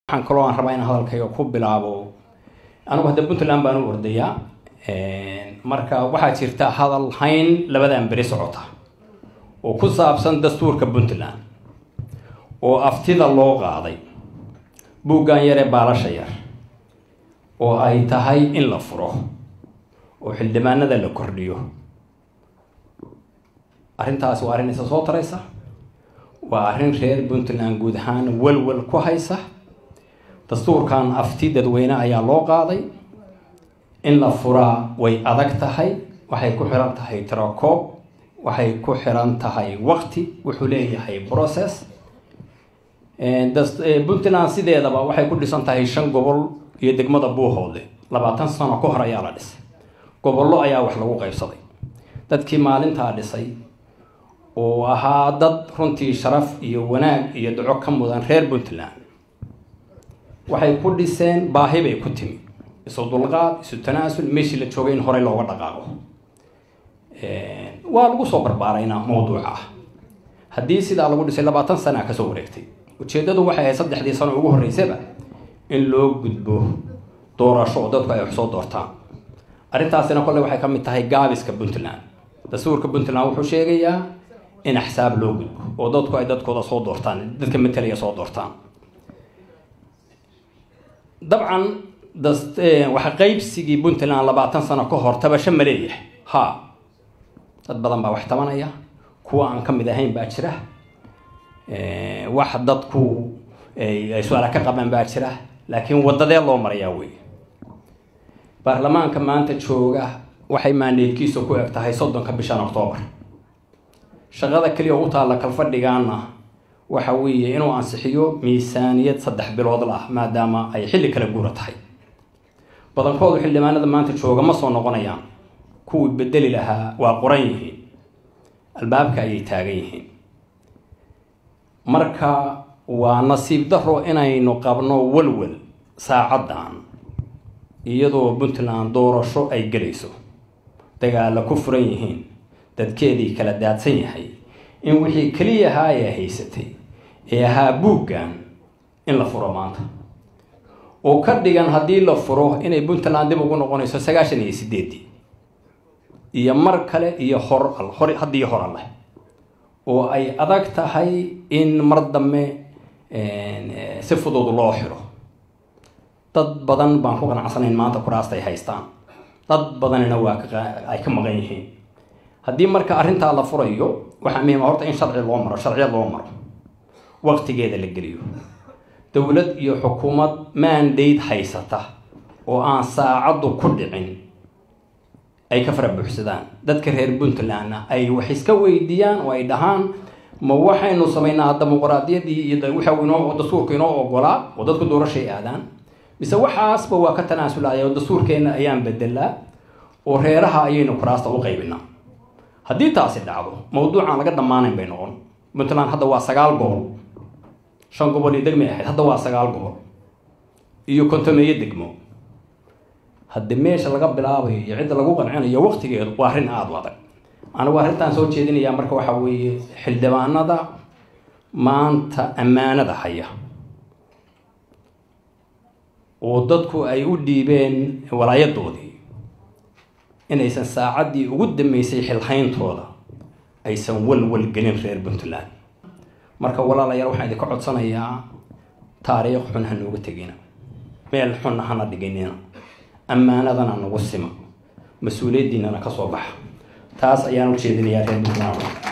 waxaan kaloo aan rabaa in hadalkayga ku bilaabo anigu hadda puntland baan u ordayaa marka waxaa jirta hadal hayn labadan beri socota oo ku saabsan dastuurka puntland oo aftida loo qaaday buuggan yaree baalasha yar oo ay tahay in la furo oo xildhibaanada la kordhiyo arrintaasi waa arrin isa soo taraysa waa arrin reer puntland guud ahaan walwal ku haysa dastuurkan afti dadweyne ayaa loo qaaday in la furaa way adag tahay waxay ku xiran tahay tirakoob waxay ku xiran tahay waqti wuxuu leeyahay process puntland sideedaba waxay ku dhisan tahay shan gobol iyo degmada buuhoodle labaatan sano ka hor ayaa la dhisay gobollo ayaa wax lagu qaybsaday dadkii maalintaa dhisay oo ahaa dad runtii sharaf iyo wanaag iyo duco ka mudan reer puntland waxay ku dhiseen baahi bay ku timi isu dulqaad isu tanaasul meeshii la joogay in horey looga dhaqaaqo waa lagu soo barbaarayna mawduuca ah haddii sidaa lagu dhisay labaatan sana kasoo wareegtay ujeeddadu waxay ahayd saddexdii sano ugu horreysaba in loo gudbo doorasho oo dadku ay wax soo doortaan arrintaasina kolley waxay ka mid tahay gaabiska puntland dastuurka puntland wuxuu sheegayaa in axsaab loo gudbo oo dadku ay dadkooda soo doortaan dadka matalaya soo doortaan dabcan waxa qaybsigii puntland labaatan sano ka hor tabasho ma leeyahay ha dad badan baa wax tabanaya kuwa aan ka mid ahayn baa jira wax dadku ay su-aala ka qabaan baa jira laakiin wadadee loo marayaa wey baarlamaanka maanta jooga waxay maandeedkiisa ku eg tahay soddonka bishan octoobar shaqada keliya u taalla kalfadhigaana waxa weeye inuu ansixiyo miisaaniyad saddex bilood lah maadaama ay xilli kala guura tahay badankoodu xildhibaanada maanta jooga ma soo noqonayaan kuwii bedeli lahaa waa qoran yihiin albaabka ayay taagan yihiin marka waa nasiib daro inaynu qabno walwal saacaddan iyadoo puntland doorasho ay gelayso dagaalla ku furan yihiin dadkeedii kala daadsan yahay in wixii keliya ahaa ee haysatay ee ahaa buuggan in la furo maanta oo ka dhigan haddii la furo inay puntland dib ugu noqonayso sagaashan iyo sideedii iyo mar kale iyo hor hor haddii hor alleh oo ay adag tahay in mar dambe si fudud loo xiro dad badan baan ku qanacsanayn maanta kuraasta ay haystaan dad badanina waa ay ka maqan yihiin haddii marka arrintaa la furayo waxaa muhiima horta in sharci loo maro sharciya loo maro waqtigeeda la geliyo dowlad iyo xukuumad mandate haysata oo aan saacaddu ku dhicin ay ka fara buuxsadaan dadka reer puntlandna ay wax iska weydiiyaan oo ay dhahaan ma waxaynu samaynaa dimuqraadiyadii iyo waxa inoo dastuurka inoo ogolaa oo dadku doorashay aadaan mise waxaasba waa ka tanaasulaya oo dastuurkeenna ayaan bedelaa oo reeraha ayaynu kuraasta u qaybinaa haddii taasi dhacdo mawduucaan laga dhammaanayn bay noqon puntland hadda waa sagaal gobol shan gobol iyo degmay ahayd hadda waa sagaal gobol iyo kontomeeyo degmo haddi meesha laga bilaabayo iyo cidda lagu qancinayo waqtigeedu waa arrin aada u adag anigu arrintaan soo jeedinayaa marka waxaa weeye xildhibaanada maanta ammaanada haya oo dadku ay u dhiibeen walaayadoodii inaysan saacaddii ugu dambeysay xilhayntooda aysan walwal gelin reer puntland marka walaalayaal waxaan idinka codsanayaa taariikh xun ha nooga tegina meel xunna hana dhiginina ammaanadana nagu sima mas-uuliyaddiinana ka soo baxa taas ayaan u jeedinayaa reer puntland